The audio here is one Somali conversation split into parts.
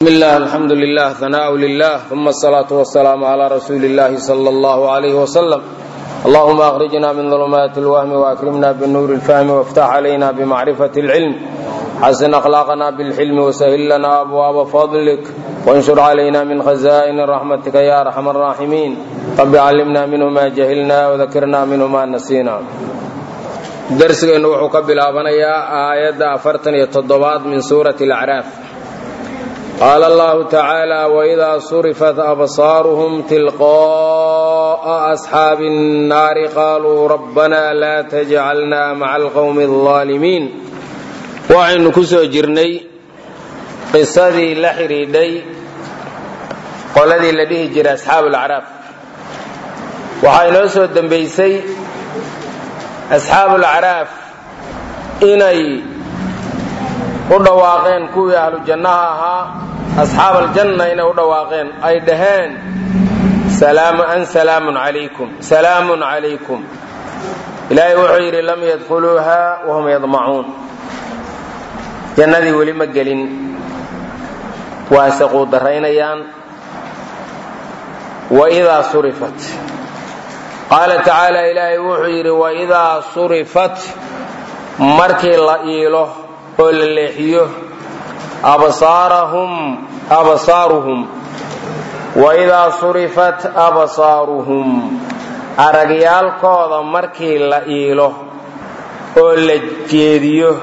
بسم الله الحمد لله ثناء لله ثم الصلاة والسلام على رسول الله صلى الله عليه وسلم اللهم أخرجنا من ظلمات الوهم وأكرمنا بالنور الفهم وافتح علينا بمعرفة العلم حسن أخلاقنا بالحلم وسهل لنا أبواب فضلك وانشر علينا من خزائن رحمتك يا أرحم الراحمين رب علمنا منه ما جهلنا وذكرنا منه ما نسينا درسgeenu wuxuu ka bilaabanayaa aayadda afartan iyo toddobaad min suurati alacraaf qaala allahu tacaala waidaa surifat absaaruhum tilqaa'a asxaabi الnaari qaaluu rabbana laa tajcalna maca alqowmi الظaalimiin waxaynu ku soo jirnay qisadii la xidhiidhay qoladii la dhihi jiray asxaabu alacraaf waxaa inoo soo dembaysay asxaabu alacraaf inay u dhawaaqeen kuwii ahlu jannaha ahaa asxaab aljanna inay u dhawaaqeen ay dhaheen an salaamun calaykum salaamun calaykum ilaahay wuxuu yidhi lam yadkhuluuha wahum yadmacuun jannadii weli ma gelin waase quudaraynayaan waidaa surifat qaala tacaala ilaahay wuxuu yidhi waidaa surifat markii la iilo oo la leexiyo absaaruhum waidaa surifat absaaruhum aragyaalkooda markii la iilo oo la jeediyo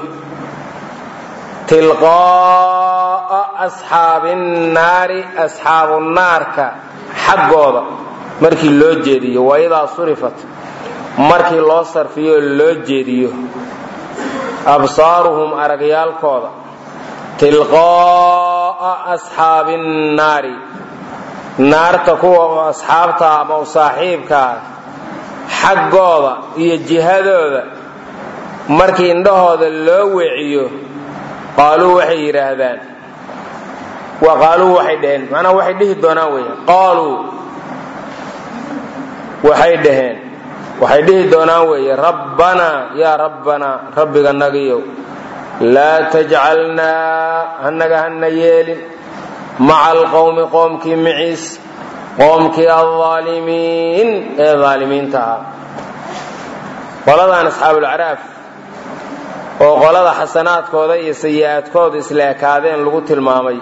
tilqaa'a asxaabi nnaari asxaabu naarka xaggooda markii loo jeediyo waidaa surifat markii loo sarfiyo oo loo jeediyo absaaruhum aragyaalkooda tilqaa'a asxaabi nnaari naarta kuwa asxaabta ama u saaxiibkaa xaggooda iyo jihadooda markii indhahooda loo weeciyo qaaluu waxay yidhaahdaan wa qaaluu waxay dhaheen macnaha waxay dhihi doonaan weya qaaluu waxay dhaheen waxay dhihi doonaan weeye rabbanaa yaa rabbanaa rabbiga nagiyow laa tajcalnaa hanaga hana yeelin maca alqowmi qoomkii miciis qoomkii aldaalimiin ee daalimiinta ahaa qoladan asxaabulacraaf oo qolada xasanaadkooda iyo sayi-aadkooda isla ekaadeen lagu tilmaamay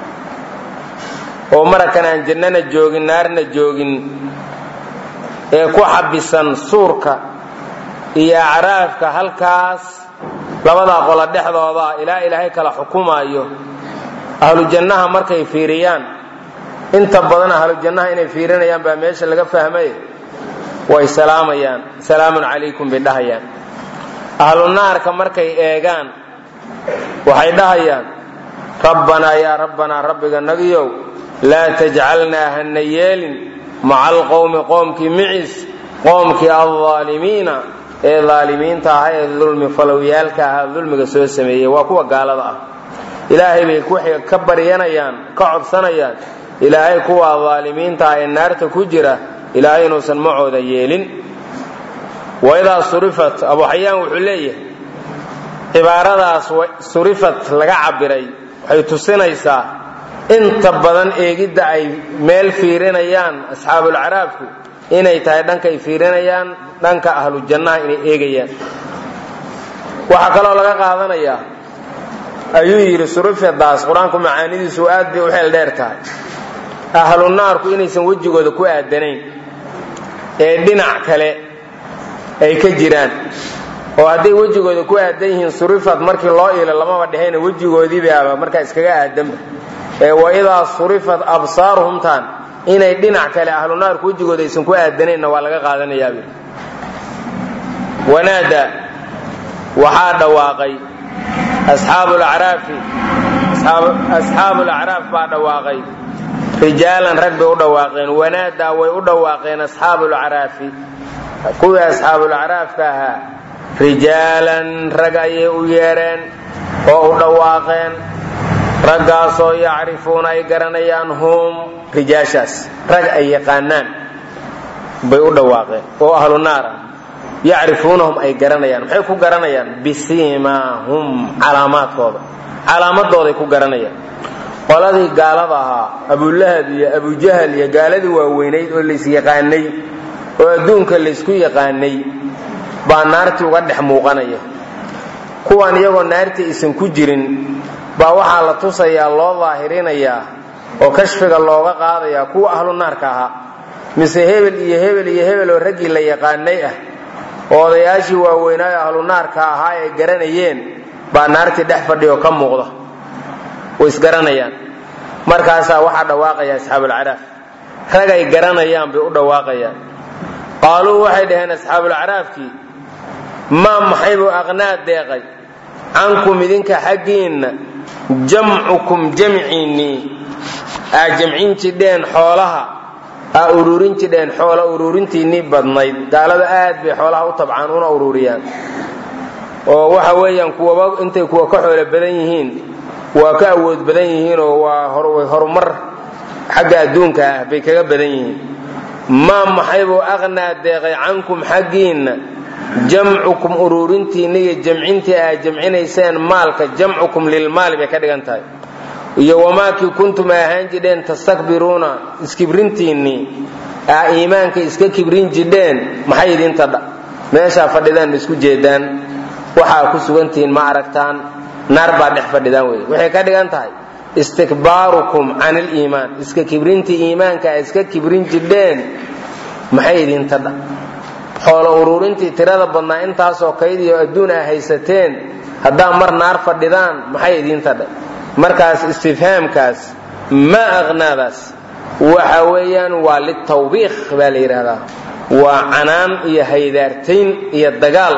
oo marakan aan jannana joogin naarna joogin ee ku xabisan suurka iyo acraafka halkaas labadaa qola dhexdooda ilaa ilaahay kala xukumaayo ahlu jannaha markay fiiriyaan inta badan ahlu jannaha inay fiirinayaan baa meesha laga fahmay way salaamayaan salaamun calaykum bay dhahayaan ahlu naarka markay eegaan waxay dhahayaan rabbanaa yaa rabbanaa rabbiga nagiyow laa tajcalnaa hana yeelin maca alqowmi qoomkii miciis qoomkii aldaalimiina ee daalimiinta aha ee dulmi falowyaalka ahaa dulmiga soo sameeyey waa kuwa gaalada ah ilaahay bay waxay ka baryanayaan ka codsanayaan ilaahay kuwa daalimiinta ah ee naarta ku jira ilaahay inuusan macooda yeelin waidaa surifat abu xayaan wuxuu leeyahay cibaaradaas surifat laga cabiray waxay tusinaysaa inta badan eegidda ay meel fiirinayaan asxaabulcaraafku inay tahay dhankay fiirinayaan dhanka ahlu jannaha inay eegayaan waxaa kaloo laga qaadanayaa ayuu yidhi surifadaas qur-aanku macaanidiisu aad bay u xeel dheer tahay ahlu naarku inaysan wejigooda ku aadanayn ee dhinac kale ay ka jiraan oo hadday wejigooda ku aadan yihiin surifad markii loo iilo lamaba dhehayna wejigoodiibaaba markaa iskaga aadanba ee waidaa surifat absaaruhumtaan inay dhinac kale ahlu naarku wejigooda aysan ku aadanaynna waa laga qaadanayaa wanaada waxaa dhawaaqay asxaabulacraafi asxaabulacraaf baa dhawaaqay rijaalan rag bay u dhawaaqeen wanaadaa way u dhawaaqeen asxaabulacraafi kuwii asxaabulacraafka ahaa rijaalan rag ayay u yeedheen oo u dhawaaqeen raggaasoo yacrifuuna ay garanayaan hum rijaashaas rag ay yaqaanaan bay u dhawaaqeen oo ahlu naar ah yacrifuunahum ay garanayaan maxay ku garanayaan bisiimaahum calaamaadkooda calaamadooday ku garanayaan qoladii gaalada ahaa abulahab iyo abujahal iyo gaaladii waaweynayd oo laysyaqaanay oo adduunka laysku yaqaanay baa naartii uga dhex muuqanaya kuwan iyagoo naartii aysan ku jirin baa waxaa la tusayaa loo daahirinayaa oo kashfiga looga qaadayaa kuwa ahlu naarka ahaa mise hebel iyo hebel iyo hebel oo raggii la yaqaanay ah oo odayaashii waaweynaayo ahlu naarka ahaa ay garanayeen baa naartii dhex fadhiyo ka muuqda way isgaranayaan markaasaa waxaa dhawaaqaya asxaabulcaraaf rag ay garanayaan bay u dhawaaqayaan qaaluu waxay dhaheen asxaabulcaraafkii maa maxaybuu aqnaa deeqay cankum idinka xaggiinna jamcukum jamciinnii aa jamcin jidheen xoolaha aa ururin jidheen xoola ururintiinnii badnayd gaalada aad bay xoolaha u tabcaan una ururiyaan oo waxa weeyaan kuwaba intay kuwa ka xoolo badan yihiin waa ka awood badan yihiin oo waa horumar xagga adduunka ah bay kaga badan yihiin maa maxaybuu aqnaa deeqay cankum xaggiinna jamcukum ururintiinna iyo jamcintii aa jamcinayseen maalka jamcukum lilmaali bay ka dhigan tahay iyo wamaakii kuntum a ahaan jidheen tastakbiruuna iskibrintiinnii aa iimaanka iska kibrin jidheen maxay idinta dha meeshaa fadhidaan isku jeedaan waxaa ku sugantihiin ma aragtaan naar baa dhex fadhidaan wey waxay ka dhigan tahay istikbaarukum can iliimaan iska kibrintii iimaanka a iska kibrin jidheen maxay idinta dha xoolo ururintii tirada badnaa intaasoo kaydiyo adduun a haysateen haddaa mar naar fadhidaan maxay idinta dha markaas istifhaamkaas ma aqnaadaas waxa weeyaan waa litawbiikh baa la yidhaahdaa waa canaan iyo haydaartayn iyo dagaal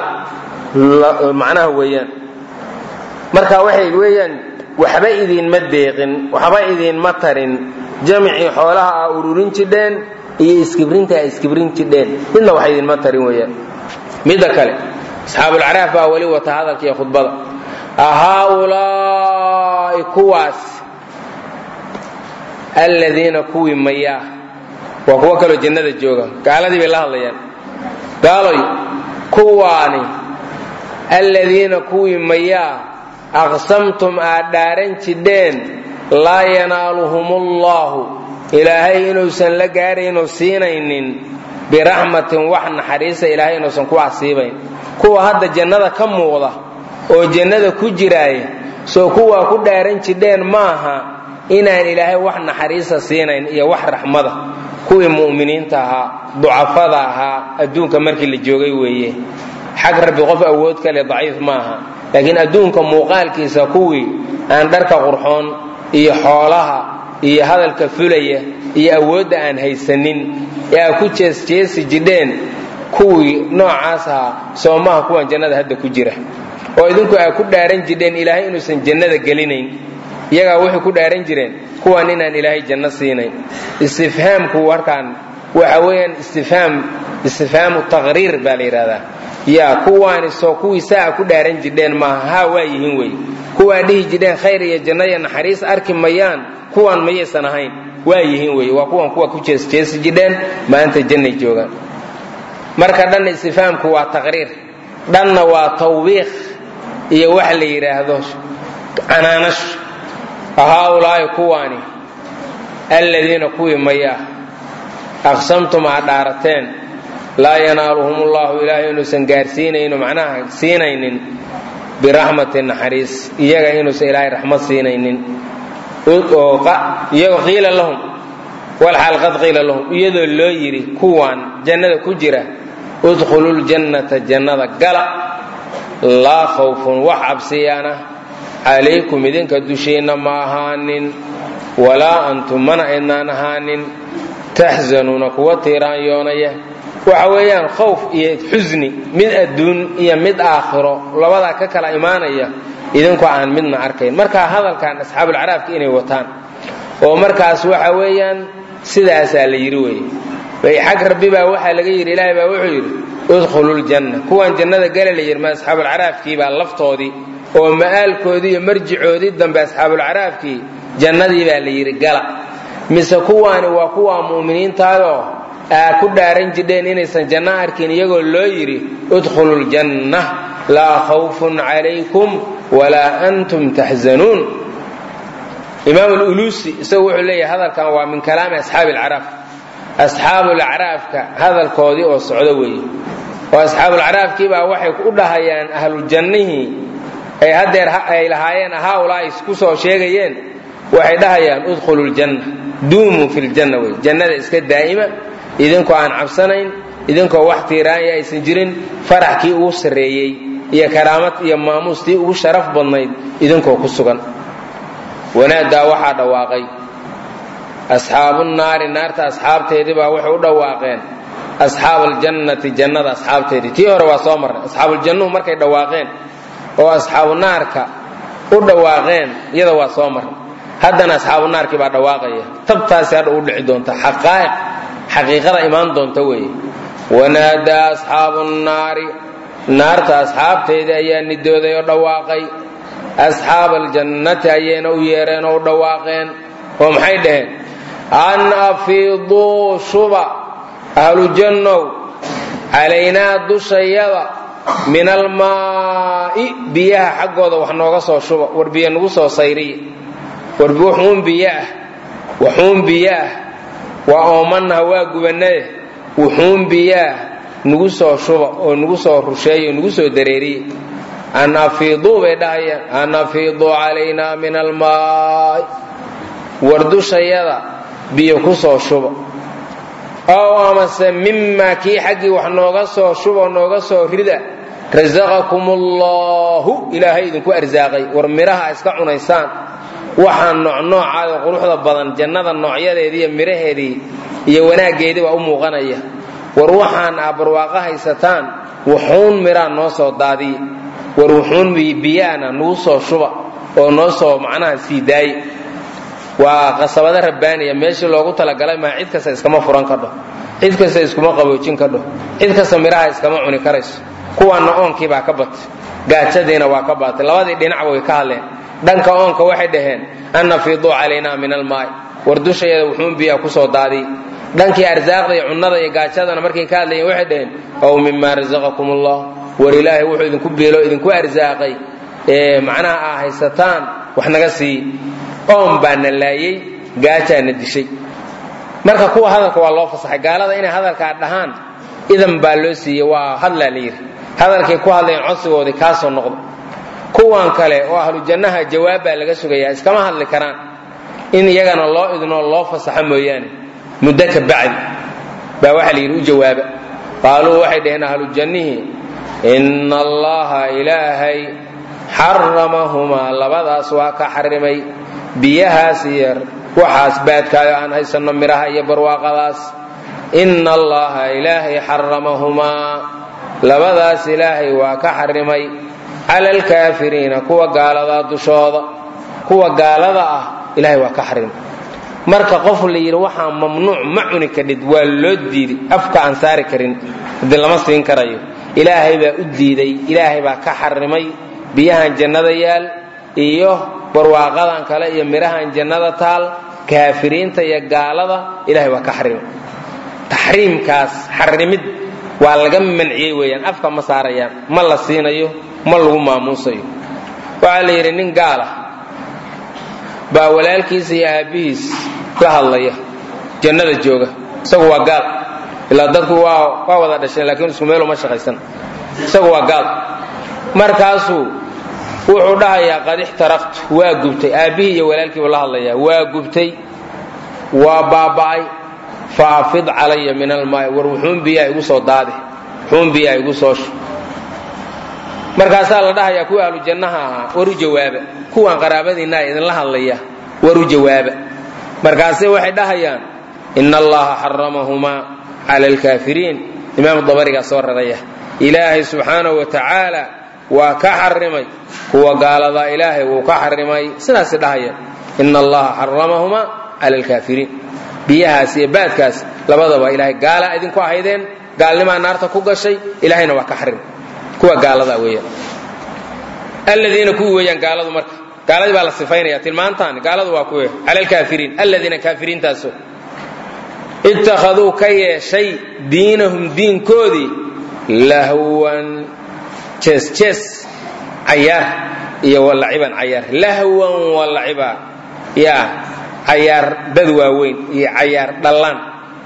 macnaha weeyaan marka waxay weeyaan waxba idinma deeqin waxba idinma tarin jamcii xoolaha aa ururin jidheen iyo iskibrinta aa iskibrin jidheen midna wax idinma tarin weeyaan midda kale asxaabulcaraaf baa weli wata hadalka iyo khudbada ahaaulaa'i kuwaas alladiina kuwii mayaa waa kuwo kaloo jannada jooga gaaladii bay la hadlayaan gaaloy kuwaani alladiina kuwii mayaa aqsamtum aad dhaaran jidheen laa yanaaluhumullaahu ilaahay inuusan la gaaraynoo siinaynin biraxmatin wax naxariisa ilaahay inuusan ku asiibayn kuwa hadda jannada ka muuqda oo jannada ku jiraaya soo kuwaa ku dhaaran jidheen maaha inaan ilaahay wax naxariisa siinayn iyo wax raxmada kuwii mu'miniinta ahaa ducafada ahaa adduunka markii la joogay weeye xag rabbi qof awood kale daciif maaha laakiin adduunka muuqaalkiisa kuwii aan dharka qurxoon iyo xoolaha iyo hadalka fulaya iyo awoodda aan haysanin ee aa ku jeesjeesi jidheen kuwii noocaas ahaa soo maaha kuwan jannada hadda ku jira oo idinku aa ku dhaaran jidheen ilaahay inuusan jannada gelinayn iyagaa waxay ku dhaaran jireen kuwan inaan ilaahay janno siinayn istifhaamku warkaan waxa weeyaan istifhaam istifhaamu taqriir baa la yidhahdaa yaa kuwaani soo kuwii saa ku dhaaran jidheen maaha haa waa yihiin wey kuwaa dhihi jidheen khayr iyo janno iyo naxariis arki mayaan kuwan mayaysan ahayn waa yihiin wey waa kuwan kuwa ku jeesjeesi jidheen maanta jannay joogaan marka dhanna istifhaamku waa taqriir dhanna waa tawbiikh iyo wax la yidhaahdo canaanash haaulaa'i kuwaani alladiina kuwii mayaa aqsamtum aad dhaarateen laa yanaaluhum ullahu ilaahay inuusan gaarsiinayno macnaha siinaynin biraxmatin naxariis iyaga inuusan ilaahay raxmad siinaynin iyagoo qiila lahum walxaal qad qiila lahum iyadoo loo yidhi kuwaan jannada ku jira udkhulu ljannata jannada gala laa khawfun wax cabsiyaana calaykum idinka dushiinna ma ahaanin walaa antum mana aydnaan ahaanin taxzanuuna kuwa tiiraanyoonaya waxa weeyaan khowf iyo xusni mid adduun iyo mid aakhiro labadaa ka kala imaanaya idinku aan midna arkayn markaa hadalkan asxaabulcaraafka inay wataan oo markaas waxa weeyaan sidaasaa la yidhi weye xag rabbi baa waxaa laga yidhi ilaahay baa wuxuu yidhi udkhulu ljanna kuwan jannada gala la yidhi ma asxaabulcaraafkii baa laftoodii oo ma'aalkoodii iyo marjicoodii dambe asxaabulcaraafkii jannadii baa la yidhi gala mise kuwaani waa kuwa mu'miniintaadoo aa ku dhaaran jidheen inaysan janno arkin iyagoo loo yidhi udkhulu ljanna laa khawfun calaykum walaa antum taxzanuun imaam alulusi isagu wuxuu leeyahay hadalkan waa min kalaami asxaabi alcaraaf asxaabulacraafka hadalkoodii oo socdo weeye oo asxaabulacraafkiibaa waxay u dhahayaan ahlujannihii ay haddeer ay lahaayeen haaulaa ku soo sheegayeen waxay dhahayaan udkhulu ljanna duumuu fi ljanna wey jannada iska daa'ima idinkoo aan cabsanayn idinkoo wax tiiraanya aysan jirin faraxkii ugu sarreeyey iyo karaamad iyo maamuustii ugu sharaf badnayd idinkoo ku sugan wanaadaa waxaa dhawaaqay asxaabu naari naarta asxaabteedii baa waxay u dhawaaqeen asxaab aljannati jannada asxaabteedii tii hore waa soo marnay asxaabuuljannuhu markay dhawaaqeen oo asxaabu naarka u dhawaaqeen iyada waa soo marnay haddana asxaabu naarkii baa dhawaaqaya tabtaasi hadha u dhici doonta xaqaa'iq xaqiiqada imaan doonta weeye wanaadaa asxaabu nnaari naarta asxaabteedii ayaa nidooday oo dhawaaqay asxaaba aljannati ayayna u yeereen oo u dhawaaqeen oo maxay dhaheen an afiiduu shuba ahlujannow calaynaa dushayada min almaa'i biyaha xaggooda wax nooga soo shuba war biyo nagu soo sayriya war wuxuun biyo ah waxuun biyo ah waa oomannaha waa gubannade wuxuun biyo ah nagu soo shuba oo nagu soo rusheeya oo nagu soo dareeriya an afiiduu bay dhahayaan an afiiduu calaynaa min almaa'i war dushayada biyo ku soo shuba ow amase mimaa kii xaggii wax nooga soo shuba nooga soo rida rasaqakum allahu ilaahay idinku arsaaqay war midhaha iska cunaysaan waxaa noocnoocaada quruxda badan jannada noocyadeedii iyo midhaheedii iyo wanaaggeedii baa u muuqanaya war waxaan aa barwaaqo haysataan wuxuun midhaa noo soo daadiya war wuxuun biyaana nagu soo shuba oo noo soo macnaha sii daaye waa qasabado rabbaaniya meeshii loogu talagalay maa cid kasta iskama furan kadho cid kasta iskuma qaboojin kadho cid kasta midhaha iskama cuni karayso kuwaanna oonkii baa ka batay gaajadiina waa ka baatay labadii dhinacba way ka hadleen dhanka oonka waxay dhaheen an nafiiduu calaynaa min almaa'i war dushayada wuxuun biyaa kusoo daadiy dhankii arsaaqda iyo cunnada iyo gaajadana markay ka hadlayeen waxay dhaheen ow mimaa rasaqakum allah war ilaahay wuxuu idinku beelo idinku arsaaqay ee macnaha aa haysataan wax naga sii oon baana laayey gaajaana dishay marka kuwa hadalka waa loo fasaxay gaalada inay hadalkaa dhahaan idan baa loo siiyey waa hadlaa la yidhi hadalkay ku hadlayeen codsigoodii kaasoo noqda kuwan kale oo ahlu jannaha jawaab baa laga sugayaa iskama hadli karaan in iyagana loo idnoo loo fasaxo mooyaane muddo ka bacdi baa waxaa la yidhi u jawaaba qaaluu waxay dhaheen ahlu jannihii inna allaha ilaahay xaramahumaa labadaas waa ka xarimay biyahaas iyo waxaas baadkaayo aan haysanno midhaha iyo barwaaqadaas inna allaha ilaahay xaramahumaa labadaas ilaahay waa ka xarimay cala alkaafiriina kuwa gaaladaa dushooda kuwa gaalada ah ilahay waa ka xarimay marka qof la yidhi waxaa mamnuuc ma cuni kadhid waa loo diiday afka aan saari karin hadii lama siin karayo ilaahay baa u diiday ilaahay baa ka xarimay biyahan jannada yaal iyo barwaaqadan kale iyo midhahan jannada taal kaafiriinta iyo gaalada ilahay waa ka xarimay taxriimkaas xarimid waa laga manciyey weeyaan afka ma saarayaan ma la siinayo ma lagu maamuusayo waxaa la yidhi nin gaal ah baa walaalkiisa iyo aabbihiis la hadlaya jannada jooga isagu waa gaal ilaa dadku waa waa wada dhasheen laakiin isku meel uma shaqaysan isagu waa gaal markaasuu wuxuu dhahayaa qad ixtaraqtu waa gubtay aabbihii iyo walaalkiibu la hadlayaa waa gubtay waa baaba'ay fa afid calaya min almaai war wuxuun biyaa igu soo daade wuxuun biyaa igu soo shu markaasaa la dhahayaa kuwa ahlu jannaha ahaa war u jawaaba kuwan qaraabadiinaa idinla hadlaya war u jawaaba markaase waxay dhahayaan ina allaha xaramahumaa cala alkaafiriin imaam dabarigaa soo raraya ilaahay subxaanahu wa tacaala waa ka xarimay kuwa gaaladaa ilaahay wuu ka xarimay sidaasi dhahayaan ina allaha xaramahumaa cala alkaafiriin biyahaas iyo baadkaas labadaba ilaahay gaala idinku ahaydeen gaalnimaa naarta ku gashay ilaahayna waa ka xarimay kuwa gaalada weeyaan aladiina kuwii weeyaan gaaladu marka gaaladii baa la sifaynaya tilmaantaan gaaladu waa kuwe cala alkaafiriin aladiina kaafiriintaaso ittakhaduu ka yeeshay diinahum diinkoodii lahwan jees-jees cayaar iyo walaciban cayaar lahwan walaciba yaa cayaar dad waaweyn iyo cayaar dhallaan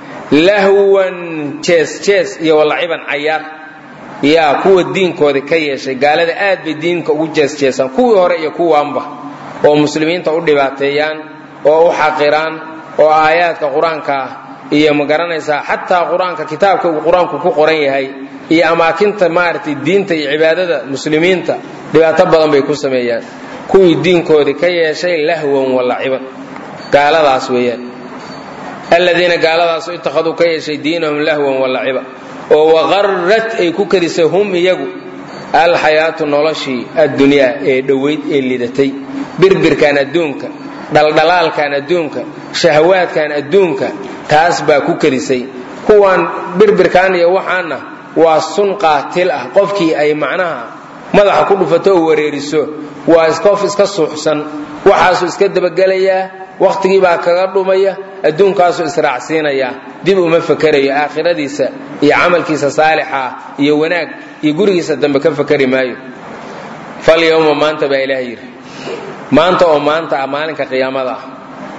lahwan jees jees iyo walaciban cayaar yaa kuwa diinkooda ka yeeshay gaalada aad bay diinka ugu jeesjeesaan kuwii hore iyo kuwaanba oo muslimiinta u dhibaateeyaan oo u xaqiraan oo aayaadka qur-aanka ah iyo ma garanaysaa xataa qur-aanka kitaabka uu qur-aanku ku qoran yahay iyo amaakinta maaragtay diinta iyo cibaadada muslimiinta dhibaato badan bay ku sameeyaan kuwii diinkooda ka yeeshay lahwan walaciban gaaladaas weeyaan aladiina gaaladaas ittakhaduu ka yeeshay diinahum lahwan walaciba oo waqarrat ay ku karisay hum iyagu alxayaatu noloshii addunyaa ee dhowayd ee lidatay birbirkan adduunka dhaldhalaalkan adduunka shahawaadkan adduunka taas baa ku karisay kuwaan birbirkan iyo waxaana waa sun qaatil ah qofkii ay macnaha madaxa ku dhufato oo wareeriso waa qof iska suuxsan waxaasuu iska dabagelayaa wakhtigii baa kaga dhumaya adduunkaasuu israacsiinayaa dib uma fakerayo aakhiradiisa iyo camalkiisa saalixa iyo wanaag iyo gurigiisa dambe ka fakeri maayo falyowma maanta baa ilaah yidhi maanta oo maanta ah maalinka qiyaamada ah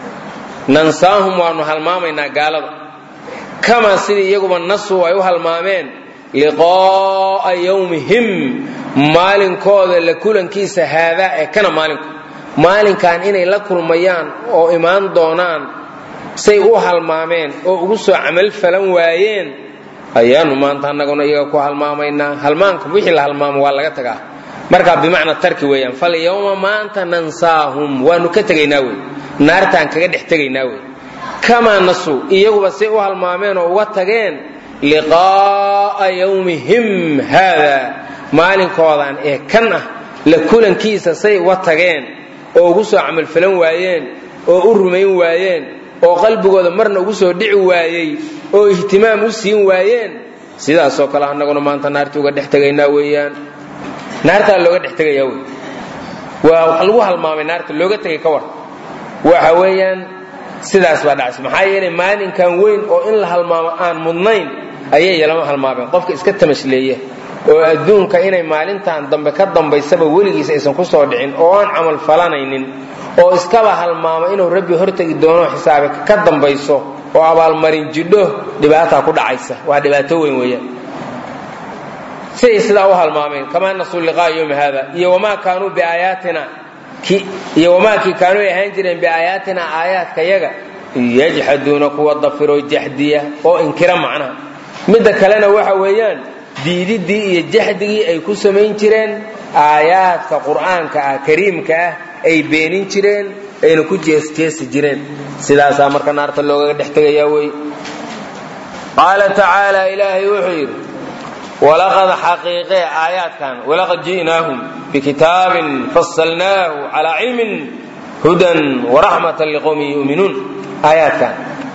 nansaahum waanu halmaamaynaa gaalada kamaa sidii iyaguba nasuu ay u halmaameen liqaa'a yowmihim maalinkooda la kulankiisa haadaa ee kana maalinku maalinkan inay la kulmayaan oo imaan doonaan say u halmaameen oo ugu soo camal falan waayeen ayaanu maanta annaguna iyaga ku halmaamaynaa halmaanka wixii la halmaamo waa laga tagaa markaa bimacna tarki weeyaan falyawma maanta nansaahum waanu ka tegaynaa wey naartaan kaga dhex tegaynaa wey kamaa nasuu iyaguba say u halmaameen oo uga tageen liqaa'a yawmihim haada maalinkoodan ee kan ah la kulankiisa say uga tageen oo ugu soo camalfalan waayeen oo u rumayn waayeen oo qalbigooda marna ugu soo dhici waayey oo ihtimaam u siin waayeen sidaasoo kale annaguna maanta naartii uga dhex tegaynaa weeyaan naartaa looga dhex tegayaa wey waa wax lagu halmaamay naarta looga tegay ka war waxa weeyaan sidaas baa dhacaysa maxaa yeelay maalinkan weyn oo in la halmaamo aan mudnayn ayay yalama halmaameen qofka iska tamashleeya oo adduunka inay maalintan dambe ka dambaysaba weligiis aysan ku soo dhicin oo aan camal falanaynin oo iskaba halmaamo inuu rabbi hortegi doono xisaabe ka dambayso oo abaalmarin jidho dhibaataa ku dhacaysa waa dhibaato weyn weeyaan siday sidaa u halmaameen kamaa nasuu liqaa yowmi haada iyo wamaa kaanuu biaayaatina iyo wamaakii kaanuu ay ahaan jireen biaayaatina aayaadka yaga yajxaduuna kuwa dafiroo jaxdiya oo inkira macnaha midda kalena waxa weeyaan diididii iyo jaxdigii ay ku samayn jireen aayaadka qur'aanka ah kariimka ah ay beenin jireen ayna ku jeesjeesi jireen sidaasaa marka naarta loogaga dhex tegayaa wey qaala tacaala ilaahay wuxuu yidhi walaqad xaqiiqee aayaadkan walaqad ji'naahum bikitaabin fasalnaahu calaa cilmin hudan waraxmatan liqowmin yu'minuun aayaadkan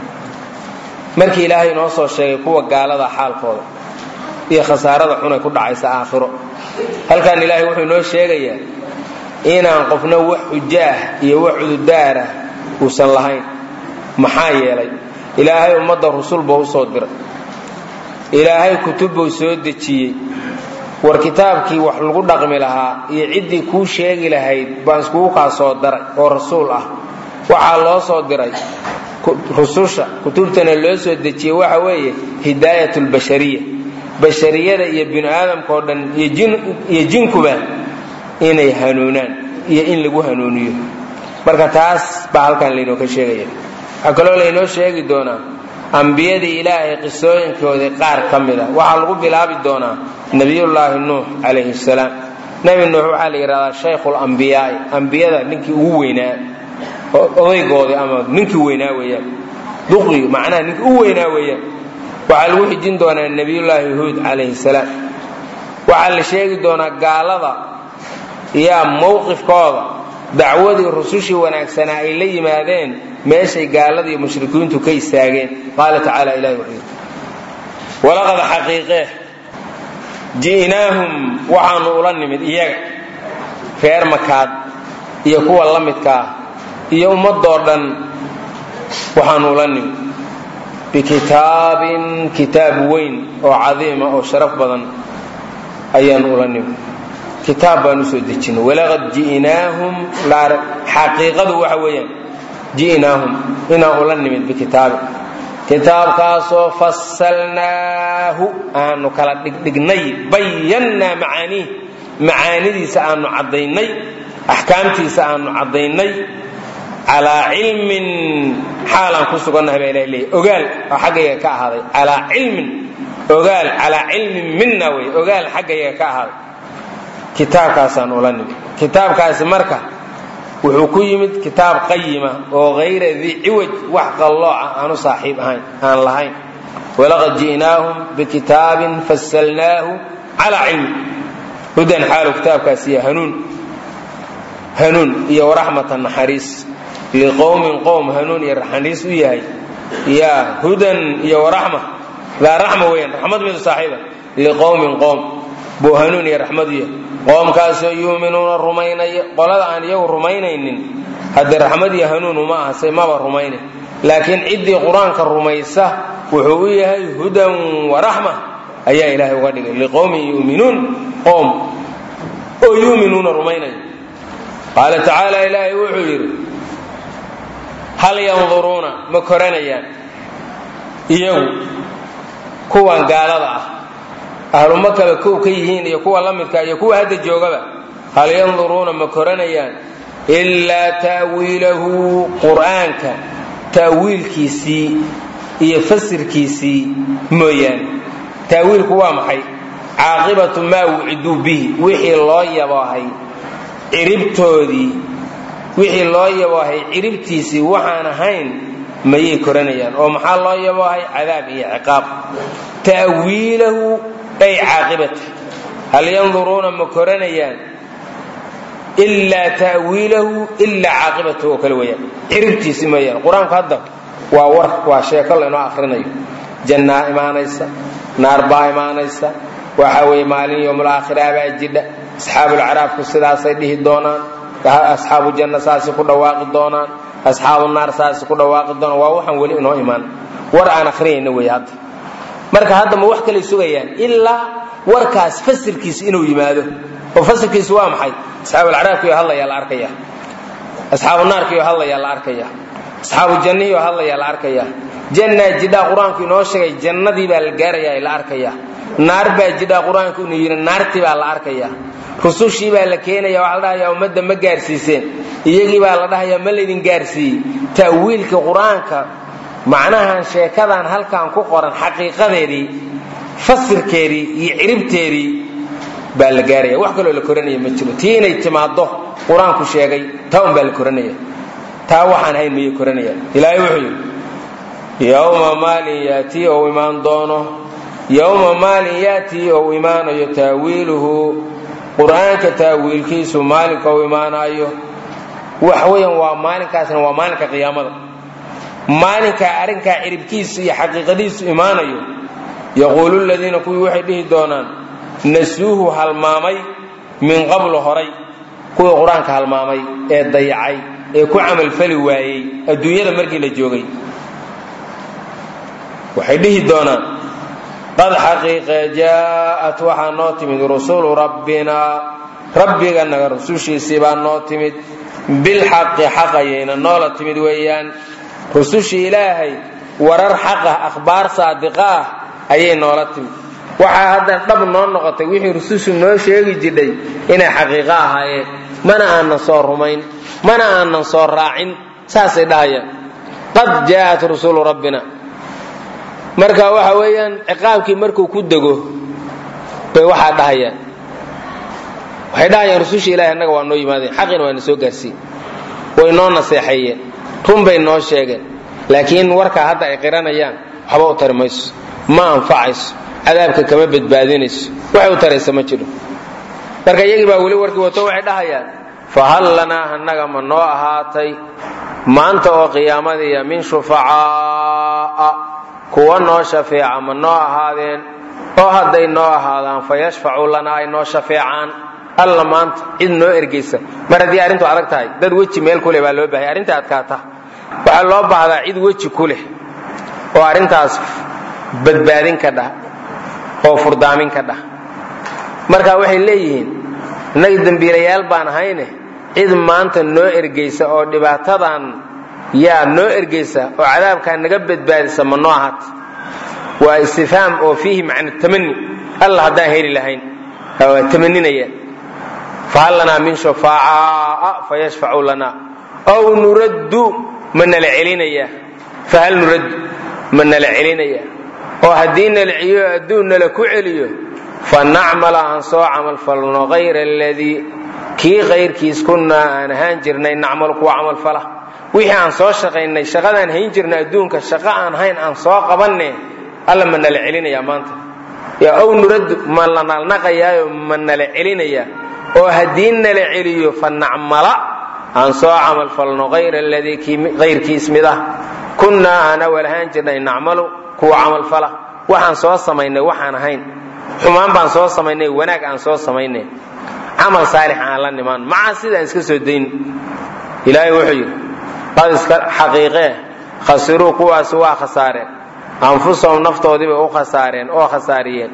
markii ilaahay inoo soo sheegay kuwa gaalada xaalkooda iyo khasaarada xunay ku dhacaysa aakhiro halkan ilaahay wuxuu inoo sheegayaa inaan qofna wax xujo ah iyo wax cududaarah uusan lahayn maxaa yeelay ilaahay ummadda rusul buu u soo diray ilaahay kutub buu soo dejiyey war kitaabkii wax lagu dhaqmi lahaa iyo ciddii kuu sheegi lahayd baan iskugu kaa soo daray oo rasuul ah waxaa loo soo diray rususha kutubtana loo soo dejiyey waxa weeye hidaayat lbashariya bashariyada iyo binu aadamka oo dhan iyo jinkuba inay hanuunaan iyo in lagu hanuuniyo marka taas baa halkan laynoo ka sheegaya waxaa kaloo laynoo sheegi doonaa ambiyadii ilaahay qisooyinkoodii qaar ka mid a waxaa lagu bilaabi doonaa nebiyullaahi nuux calayhi salaam nebi nuux waxaa la yidhahdaa shaykhulambiyaai ambiyada ninkii ugu weynaa odaygoodii ama ninkii weynaa weeyaan duqi macnaha ninkii u weynaa weeyaan waxaa lagu xijin doonaa nebiyullaahi huud calayhi salaam waxaa la sheegi doonaa gaalada yaa mowqifkooda dacwadii rusushii wanaagsanaa ay la yimaadeen meeshay gaaladii mushrikiintu ka istaageen qaala tacaala ilahi wuxuu yidhi walaqad xaqiiqee ji'naahum waxaanu ula nimid iyaga reer makaad iyo kuwa la midkaa iyo ummadoo dhan waxaanu ula nimid bikitaabin kitaab weyn oo cadiima oo sharaf badan ayaanu ula nimid kitaab baan usoo dejinay walaqad ji'naahum xaqiiqadu waxa weeyaan ji'naahum inaan ula nimid bikitaabin kitaabkaasoo fasalnaahu aanu kala dhigdhignay bayannaa macaaniih macaanidiisa aanu caddaynay axkaamtiisa aanu caddaynay calaa cilmin xaalaan ku sugannahay baa ilaha leeyay ogaal oo xaggayga ka ahaaday calaa cilmin ogaal calaa cilmin mina wey ogaal xaggayga ka ahaaday kitaabkaasaan ula nimid kitaabkaasi marka wuxuu ku yimid kitaab qayima oo hayra dii ciwaj wax qallooca aanu saaxiib ahayn aan lahayn walaqad ji'naahum bikitaabin fasalnaahu calaa cilmi hudan xaalu kitaabkaasi ya hanuun hanuun iyo waraxmatan naxariis liqowmin qowm hanuun iyo naxariis u yahay yaa hudan iyo waraxma daa raxma weeyaan raxmad midu saaxiiba liqowmin qowm buu hanuun iyo raxmad u yahay qoomkaasoo yuuminuuna rumaynaya qolada aan iyagu rumaynaynin haddee raxmad iyo hanuun uma aha say maba rumayna laakiin ciddii qur-aanka rumaysa wuxuu u yahay hudan waraxma ayaa ilaahay uga dhigay liqowmin yuminuun qoom oo yuuminuuna rumaynaya qaala tacaala ilaahay wuxuu yidhi hal yanduruuna ma koranayaan iyagu kuwan gaalada ah ahlumakaba kow ka yihiin iyo kuwa la midka iyo kuwa hadda joogaba hal yanduruuna ma koranayaan ilaa ta'wiilahu qur'aanka ta'wiilkiisii iyo fasirkiisii mooyaane ta'wiilku waa maxay caaqibatu maa wuciduu bihi wixii loo yaboohay ciribtoodii wixii loo yaboohay ciribtiisii waxaan ahayn mayay koranayaan oo maxaa loo yaboohay cadaab iyo ciqaab ta'wiilahu ay caaqibata hal yanduruuna ma koranayaan ilaa ta'wiilahu ilaa caaqibatahu oo kale weeyaan ciribtiisi mooyaan qur-aanku hadda waa war waa sheeko laynoo akhrinayo jannaa imaanaysa naar baa imaanaysa waxa weeye maalin yowmul aakhira baa jidha asxaabulcaraabku sidaasay dhihi doonaan asxaabu janna saasay ku dhawaaqi doonaan asxaabu naar saasay ku dhawaaqi doonaan waa waxaan weli inoo imaan war aan akhriyayna wey hadda marka hadda ma wax kalay sugayaan ilaa warkaas fasirkiisa inuu yimaado oo fasirkiisu waa maxay asxaabulcaraabkiyo hadlayaa la arkaya asxaabu naarkiyo hadlayaa la arkaya asxaabu jannihiyo hadlayaa la arkaya jannaa jidhaa qur-aanku inoo sheegay jannadii baa la gaarayaa la arkaya naar baa jidhaa qur-aanku inuu yidhi naartii baa la arkaya rusushii baa la keenaya waxaa la dhahayaa ummadda ma gaarsiiseen iyagii baa la dhahayaa ma laydin gaarsiiyey ta'wiilka qur-aanka macnahan sheekadan halkan ku qoran xaqiiqadeedii fasirkeedii iyo ciribteedii baa la gaaraya wax kaloo la koranaya ma jiro tii inay timaaddo qur-aanku sheegay taa un baa la koranaya taa waxaan hayn mayay koranayaan ilaahay wuxuu yidhi yowma maalin yaatii ou imaan doono yowma maalin yaatii ou imaanayo taawiiluhu qur-aanka taawiilkiisu maalinka ou imaanaayo wax weyan waa maalinkaasna waa maalinka qiyaamada maalinkaa arrinkaa ciribkiisu iyo xaqiiqadiisu imaanayo yaquulu ladiina kuwii waxay dhihi doonaan nasuuhu halmaamay min qablu horay kuwii qur-aanka halmaamay ee dayacay ee ku camalfali waayey adduunyada markii la joogay waxay dhihi doonaan qad xaqiiqe jaa'at waxaa noo timid rusulu rabbinaa rabbiganaga rusushiisii baa noo timid bilxaqi xaqayayna noola timid weeyaan rusushii ilaahay warar xaqah akhbaar saadiqa ah ayay noola timid waxaa haddan dhab noo noqotay wixii rusushu noo sheegi jidhay inay xaqiiqo ahaayeen mana aanan soo rumayn mana aanan soo raacin saasay dhahayaan qad jaa'at rusulu rabbina marka waxa weeyaan ciqaabkii markuu ku dego bay waxaa dhahayaan waxay dhahayaan rusushii ilahay annaga waa noo yimaadeen xaqiina waa na soo gaarsiin way noo naseexeeyeen run bay noo sheegeen laakiin warkaa hadda ay qiranayaan waxba u tari mayso ma anfacayso cadaabka kama badbaadinayso waxay u taraysa ma jiro marka iyagii baa weli warkii wato waxay dhahayaan fahal lanaa annaga ma noo ahaatay maanta oo qiyaamadiiya min shufacaa'a kuwa noo shafeeca ma noo ahaadeen oo hadday noo ahaadaan fa yashfacuu lanaa ay noo shafeecaan alla maanta cid noo ergaysa mar haddii arrintu adag tahay dad weji meel kuleh baa loo baahaya arrinta adkaata waxaa loo baahdaa cid weji ku leh oo arrintaas badbaadin ka dhah oo furdaamin ka dhah marka waxay leeyihiin innaga dembiilayaal baan ahayne cid maanta noo ergaysa oo dhibaatadan yaa noo ergeysa oo cadaabkaa naga badbaadisa ma noo ahaata waa istifhaam oo fiihi macna tamani alla haddaan heli lahayn waa tamaninayaan fahal lanaa min shufaacaaa fayashfacuu lana aw nuraddu ma nala celinayaa fahal nuraddu ma nala celinayaa oo haddii nala celiyo adduun nala ku celiyo fa nacmala aan soo camalfalno hayra aladii kii kayrkiis kunnaa aan ahaan jirnay nacmal kuwa camalfala wixii aan soo shaqaynay shaqadaan hayn jirnay adduunka shaqo aan hayn aan soo qabanne alla ma nala celinayaa maanta yaa ow nuraddu ma la nalnaqayaayo ma nala celinayaa oo haddii nala celiyo fa nacmala aan soo camalfalno hayra aladii kayrkiis mid ah kunnaa aan awal ahaan jirnay nacmalu kuwa camalfala waxaan soo samaynay waxaan ahayn xumaan baan soo samaynay wanaag aan soo samaynay camal saalix aan la nimaan maca sidaan iska soo dayn ilaahay wuxuu yidhi qad iska xaqiiqee khasiruu kuwaasi waa khasaareen anfusahum naftoodiibay u khasaareen oo khasaariyeen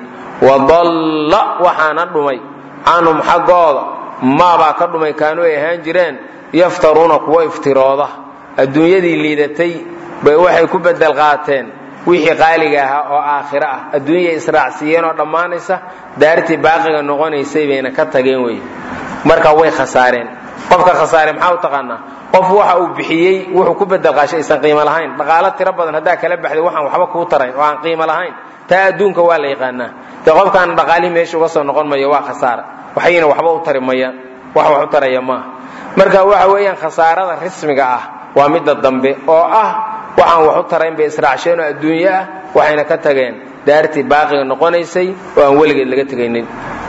wadalla waxaana dhumay canhum xaggooda maabaa ka dhumay kaanuu ay ahaan jireen yaftaruuna kuwa iftirooda adduunyadii liidatay bay waxay ku bedel qaateen wixii qaaliga ahaa oo aakhiro ah adduunyay israacsiiyeen oo dhammaanaysa daartii baaqiga noqonaysay bayna ka tageen wey marka way khasaareen qofka khasaare maxaa u taqaanaa qof waxa uu bixiyey wuxuu ku bedel qaashay aysan qiimo lahayn dhaqaalo tiro badan haddaa kala baxday waxaan waxba kuu tarayn oo aan qiimo lahayn taa adduunka waa la yaqaanaa dee qofkaan dhaqaalihii meesha uga soo noqon mayo waa khasaara waxayna waxba u tari mayaan wax wax u taraya maaha marka waxa weeyaan khasaarada rismiga ah waa midda dambe oo ah waxaan wax u tarayn bay israacsheen oo adduunyo ah waxayna ka tageen daartii baaqiga noqonaysay oo aan weligeed laga tegaynin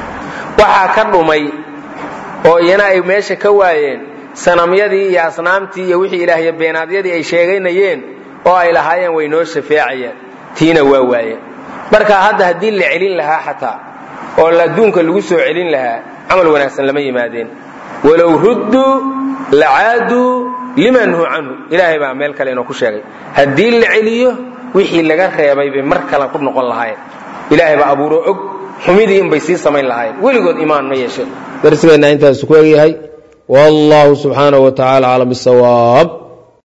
waxaa ka dhumay oo iyana ay meesha ka waayeen sanamyadii iyo asnaamtii iyo wixii ilaahyo beenaadyadii ay sheegaynayeen oo ay lahaayeen way noo shafeecayeen tiina waa waayeen marka hadda haddii la celin lahaa xataa oo adduunka lagu soo celin lahaa camal wanaagsan lama yimaadeen walow rudduu lacaaduu lima nuhu canhu ilaahay baa meel kale inoo ku sheegay haddii la celiyo wixii laga reebay bay mar kale ku noqon lahaayeen ilaahay baa abuuro og xumidii inbay sii samayn lahaayeen weligood imaan ma yeesheen darsigeenna intaas ku egyahay wallahu subxaanahu wa tacala aclam bisawaab